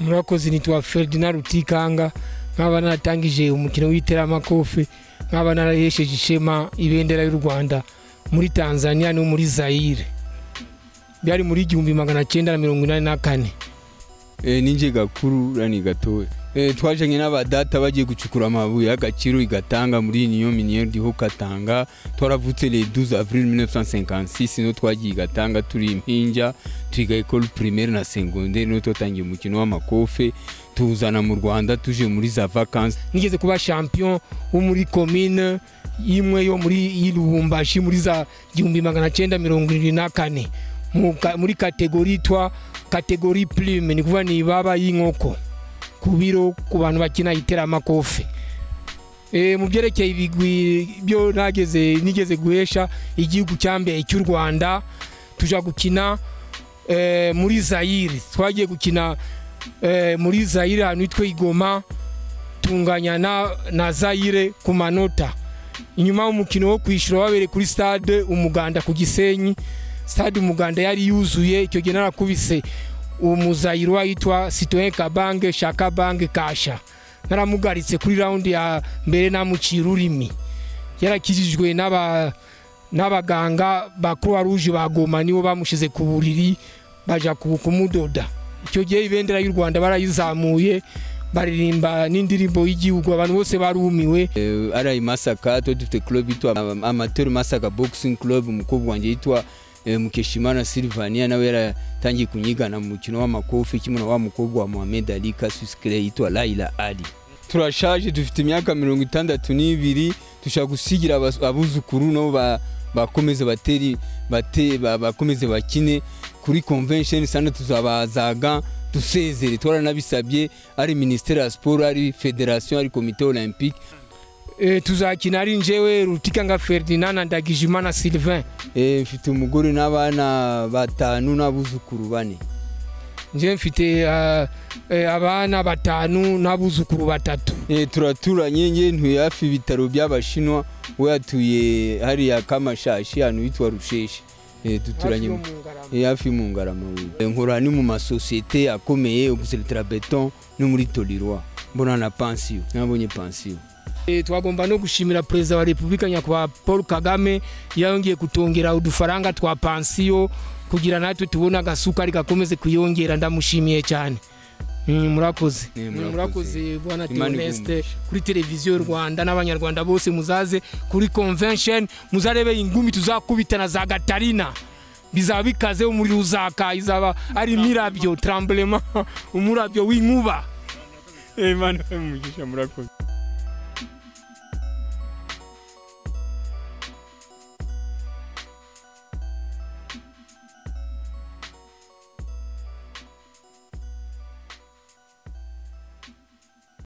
murakoze nitwa ferdinand rutikanga nkaba naratangije umukino w'iteramakofe nkaba narahesheje ishema ibendera y'u rwanda muri tanzania no muri zayire byari muri igihumbi magana cyenda na mirongo inani na kane ninjye gakuru rani gatoya twajyanye n'abadata bagiye gucukura amabuye y'agaciro igatanga muri niyo miniyeri iriho katanga twaravutse le 12 avril 1956 no twagiye igatanga turi impinja twiga ekole primaire na segonderi no twatangiye umukino w'amakofe tuwuzana mu rwanda tuje muri za vacances nigeze kuba champion wo muri komine imwe yo muri y'irubumbashi muri za igihumbi magana cyenda mirongo irindwi na kane muri kategori twa kategori plume ni kuvuga ni ibaba y'inkoko ku biro ku bantu bakina iteramakofe mu byerekeye ibigwi byo nageze nigeze guhesha igihugu cya mbere cy'u rwanda tujya gukina muri zayire twagiye gukina muri zayire ahantu hitwa igoma tunganya na zayire ku manota inyuma y'umukino wo kwishyura wabereye kuri stade umuganda ku gisenyi stade umuganda yari yuzuye icyo gihe narakubise umuzayiro wahitwa sitoyen kabange shaka bange kasha naramugaritse kuri rawundi ya mbere namucira ururimi yarakijijwe n'abaganga ba croix rouge bagoma nibo bamushize ku buriri baja kumudoda icyo gihe ibendera y'u rwanda barayizamuye baririmba n'indirimbo y'igihugu abantu bose barumiwe arayi masaka tuba dufite club yitwa amateur masaka boxing club umukobwa wanjye yitwa mukeshimana silvania nawe yaratangiye kunyigana mu mukino w'amakofi kimwe na wa mukobwa wa mohamed ali kasusikire yitwa laila ali turashaje dufite imyaka mirongo itandatu n'ibiri dushobora gusigira abuzukuru nabo bakomeze bateri bakomeze bakine kuri convention sana tuzabazaga dusezere twaranabisabye ari ministere ya siporo ari federation ari komite olympique tuzakina ari njyewe rutikanga ferdinand na ndagijimana sylvain mfite umugore n'abana batanu n'abuzukuru bane njyewe mfite abana batanu n'abuzukuru batatu turaturanye njye ntuye hafi ibitaro by'abashinwa we yatuye hariya kamashashi ahantu hitwa rusheshi duturanye hafi mu ngarama nkora ni mu masosiyete akomeye uguseretera beton no muri torirwa mbona na pansiyo nabonye pansiyo twagomba no gushimira perezida wa repubulika nyakubahwa paul kagame yongeye kutongera udufaranga twa pansiyo kugira natwe tubone agasukari gakomeze kuyongera ndamushimiye cyane murakoze murakoze bwana teoneste kuri televiziyo y'u rwanda n'abanyarwanda bose muzaze kuri convention muzarebe ingumi tuzakubitana za gatarina bizaba bikaze umuriro uzaka izaba ari mirabyo taramburema umurabyo w'inkuba murakoze